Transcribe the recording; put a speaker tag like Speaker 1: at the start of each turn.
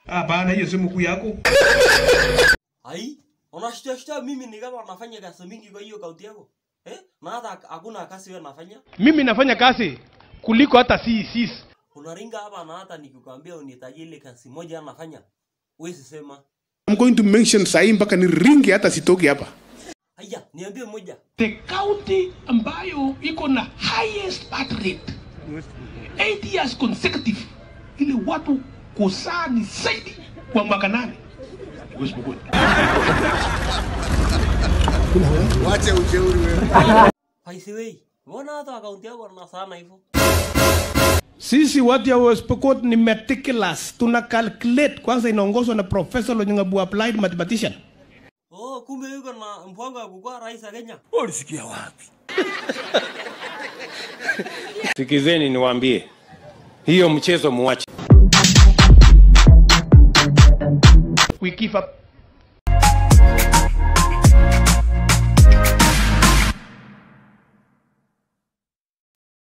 Speaker 1: Hapana, hiyo si mkuu yako.
Speaker 2: Ai, unashtua mimi ni kama nafanya kazi mingi kwa hiyo kaunti yako. Eh? Na hata hakuna kazi wewe nafanya.
Speaker 1: Mimi nafanya kazi kuliko hata CECs.
Speaker 2: Unaringa hapa na hata nikikwambia unitajie ile kazi moja anafanya. Huwezi sema.
Speaker 3: I'm going to mention sahi mpaka ni ringi hata sitoki hapa.
Speaker 2: Haya, niambie moja.
Speaker 4: the county ambayo iko na highest birth rate 8 years consecutive ili watu kuzaa ni zaidi kwa mwaka nane West Pokot.
Speaker 2: By the way, mbona hata kaunti yako na sana hivyo?
Speaker 1: Sisi watu ya West Pokot ni meticulous. Tuna calculate kwanza inaongozwa na Professor Lonyangabu applied mathematician.
Speaker 2: Oh, kumbe yuko na mpango wa kukuwa rais wa Kenya.
Speaker 5: Sikizeni niwaambie, hiyo mchezo muache.
Speaker 1: We give up